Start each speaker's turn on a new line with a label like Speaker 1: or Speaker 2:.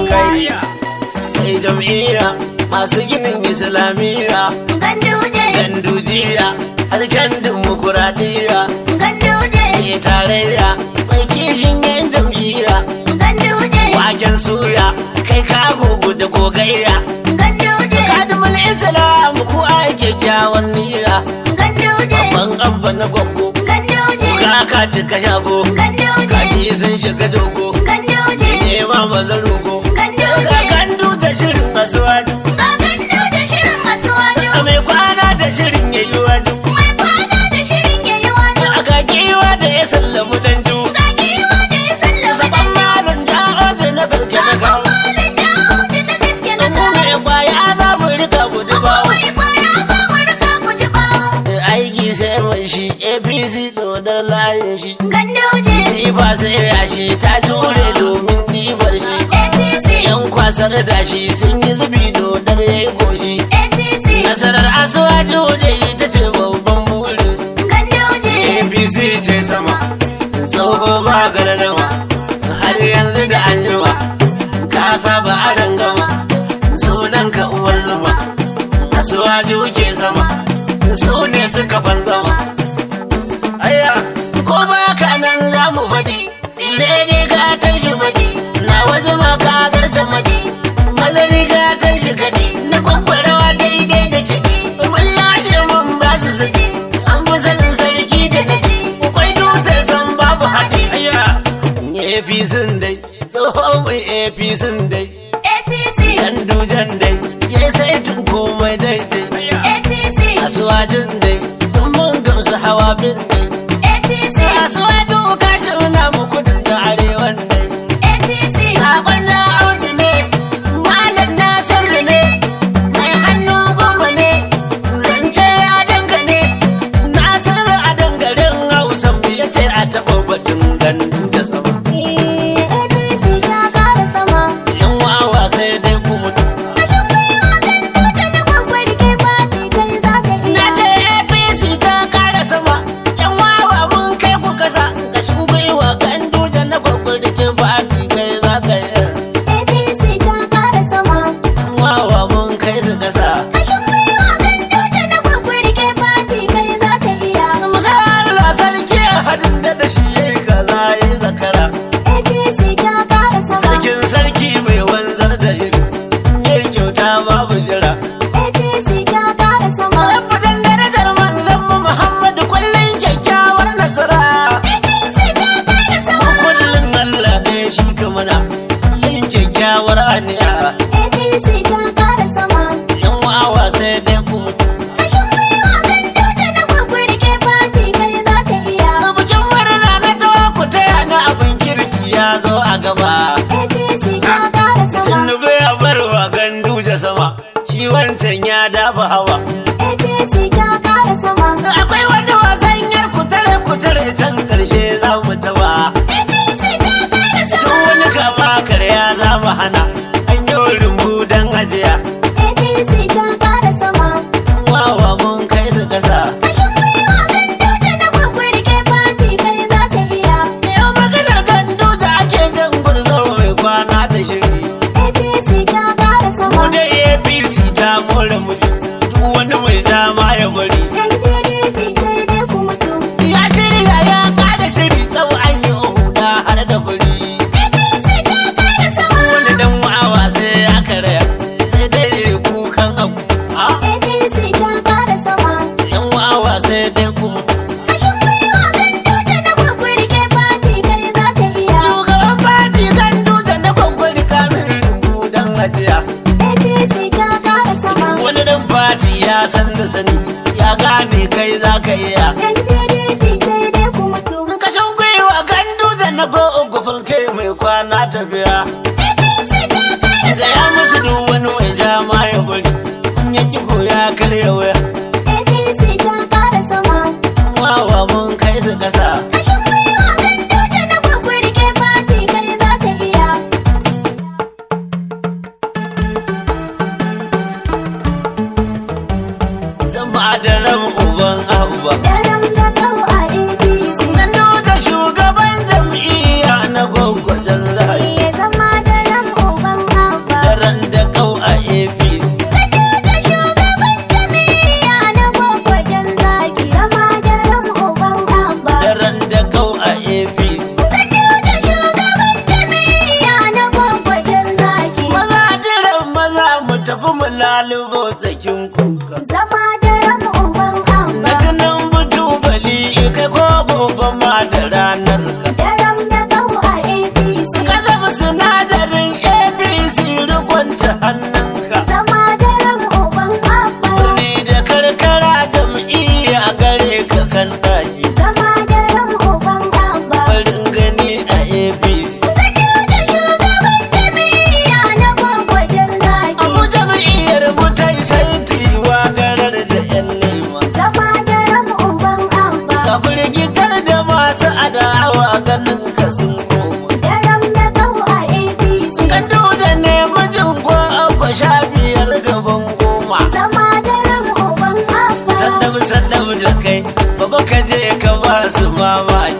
Speaker 1: kai kai jam'iyya masu ginin islamiyya
Speaker 2: Ganduje,
Speaker 1: gandujiya hasken dimokuraɗiyya
Speaker 2: ganduje,
Speaker 1: ke tarayya mai kishin yan jam'iyya
Speaker 2: ganduje,
Speaker 1: waken suya kai ka gugu da gogayya
Speaker 2: ganduje,
Speaker 1: kadimul islam ku ai kyakkyawan niyya
Speaker 2: ganduje,
Speaker 1: ban abba na gwaggo
Speaker 2: ganduje,
Speaker 1: ka ka cika shago
Speaker 2: ganduje,
Speaker 1: kaji sun shiga jogo
Speaker 2: ganduje,
Speaker 1: ne ma maza rogo
Speaker 2: Ganduje.
Speaker 1: ka gandu da shirin asuwaju
Speaker 2: ga ganduje shirin masu wajo,
Speaker 1: a mai kwana da shirin yayi waju
Speaker 2: mai kwana da shirin yayi wajo,
Speaker 1: a ga giwa da ya sallamu danju
Speaker 2: ga giwa da ya sallama
Speaker 1: saban malin jawo da na gaske da kawo
Speaker 2: malin jawo da na gaske na
Speaker 1: mu mai kwaya za mu rika gudu bawo
Speaker 2: Mai kwaya za mu riga ku ji bawo.
Speaker 1: aiki sai mai shi apc dodon layin shi
Speaker 2: Ganduje,
Speaker 1: ni ba sai yashi ta jure domin ɗibar shi
Speaker 2: APC,
Speaker 1: yan kwasar da shi sun yi zubi dodar ya yi goshi
Speaker 2: APC,
Speaker 1: nasarar asuwaju da ita ce babban burin
Speaker 2: Ganduje,
Speaker 1: apc ce sama tsoho ba gardama har yanzu da an jima ka saba a rangama sunan ka uwar zuma asuwaju ke sama su ne suka ban zama aya ko ba ka nan za mu faɗi tsire ne gatan shi maɗi na wasu ma ka zarce maɗi mazari gatan shi kaɗi na kwakwarawa daidai da kiɗi mun lashe mun ba su saki an fi sanin sarki da naɗi kwai dutse san babu haɗi aya apc dai tsohon mai apc dai
Speaker 2: APC,
Speaker 1: dan dujan dai ya sai tun komai daidai
Speaker 2: APC,
Speaker 1: asuwajin dai mun mun gamsu hawa bin dai
Speaker 2: APC,
Speaker 1: asuwajin kashi na mu kudin da arewan dai
Speaker 2: APC,
Speaker 1: sakon na auji ne malam nasir ne mai hannu goma ne zance ya dangane nasiru a dangaren hausa mu ya ce a taɓa batun gandu da sama
Speaker 2: APC ta kara sama.
Speaker 1: yan wawa sai dai ku mutu
Speaker 2: Kashin gwiwa Ganduje na kwakwar ke fati kai za ka
Speaker 1: Na
Speaker 2: iya.
Speaker 1: ce APC ta kara sama, yan wawa mun kai ku kasa, kashin gwiwa kan duja na gwagwar da ke fati kai za ka yi.
Speaker 2: APC ta kara sama.
Speaker 1: Yan wawa mun kai su kasa.
Speaker 2: Kashin gwiwa Ganduje na kwakwar ke fati kai za ka iya.
Speaker 1: Musayar la sarki a hadin da da shi ya yi kaza ya yi zakara.
Speaker 2: APC ta kara sama.
Speaker 1: Sarkin sarki mai wanzar da iri, ya yi kyauta babu jira.
Speaker 2: APC ta kara sama.
Speaker 1: Rabbadan darajar manzon mu Muhammadu kullum kyakkyawar nasara.
Speaker 2: APC ta kara sama.
Speaker 1: Kullum Allah ɗaya shi kamana, yin kyakkyawar aniya.
Speaker 2: APC ta kara sama.
Speaker 1: yan wawa sai dai ku mutu.
Speaker 2: Kashin gwiwa Ganduje na kwakwar ke fati kai za ka iya.
Speaker 1: Bikin murna na tawa ku taya na abin kirki ya zo a gaba.
Speaker 2: APC ta kara sama.
Speaker 1: Tinubu ya bar wa gandu sama, shi wancan ya dafa hawa.
Speaker 2: APC ta kara sama.
Speaker 1: Akwai wani wasan yar kutare kutare can karshe za mu taba.
Speaker 2: APC ta kara
Speaker 1: Duk
Speaker 2: sama.
Speaker 1: wani kama karya za mu hana, an yi rumbu don ajiya.
Speaker 2: APC ta kara sama.
Speaker 1: Wawa mun kai su kasa.
Speaker 2: Kashin gwiwa Ganduje na kwakwar ke fati kai za ka iya.
Speaker 1: Yau maganar gandu da ake jan gurzo mai kwana da shiri.
Speaker 2: APC ta kara sama.
Speaker 1: mu da apc ta more mutu duk wani mai dama ya bari
Speaker 2: Yan PDP sai dai ku mutu.
Speaker 1: ya shirya ya kada shiri tsau an yi huda har da fari
Speaker 2: APC ta kara sama.
Speaker 1: wani dan ma'awa sai ya karaya sai dai ya kukan abu a
Speaker 2: APC ta kara sama.
Speaker 1: yan ma'awa sai dai ku mutu
Speaker 2: Kashin gwiwa Ganduje na kwakwar ke fati kai za ka iya.
Speaker 1: shugaban fati kan duta na kwakwari kamin rubu dan hajiya
Speaker 2: APC ta kara sama.
Speaker 1: wani dan fati ya san da sani ya gane kai za ka iya
Speaker 2: Yan PDP sai dai ku mutu.
Speaker 1: kashin gwiwa kan duta na go gufin kai mai kwana tafiya
Speaker 2: APC ta kara
Speaker 1: da ya musu duk wani mai jama ya bari in ya ki ya karya waya
Speaker 2: APC ta kara sama.
Speaker 1: wawa mun kai su kasa
Speaker 2: Kashin gwiwa Ganduje na kwakwar ke fati kai za ka iya.
Speaker 1: zan ba da ran uban abuwa
Speaker 2: Daram da kau a APC.
Speaker 1: Gano da shugaban jam'iyya na gwagwajen rayu
Speaker 2: Iya zama
Speaker 1: ma da ranar ka
Speaker 2: Daram da kau a APC.
Speaker 1: ka zama sinadarin abc rikonta hannunka
Speaker 2: Zama daram uban abba.
Speaker 1: Birni da karkara jam'iyya gare ka kan daji
Speaker 2: Zama daram uban abba.
Speaker 1: farin gani a abc
Speaker 2: Gajiya da shugaban jami'a na gwagwajen zaki.
Speaker 1: abu jam'iyyar mu ta yi saiti garar da yan nema
Speaker 2: Zama daram uban abba.
Speaker 1: ka firgitar da masu adawa ganin ka sun koma
Speaker 2: Daram da kau a APC.
Speaker 1: kan da ne mijin ko abba sha biyar gaban goma
Speaker 2: Zama daram uban abba.
Speaker 1: sandam sandam da kai baba ka je ka ba su mamaki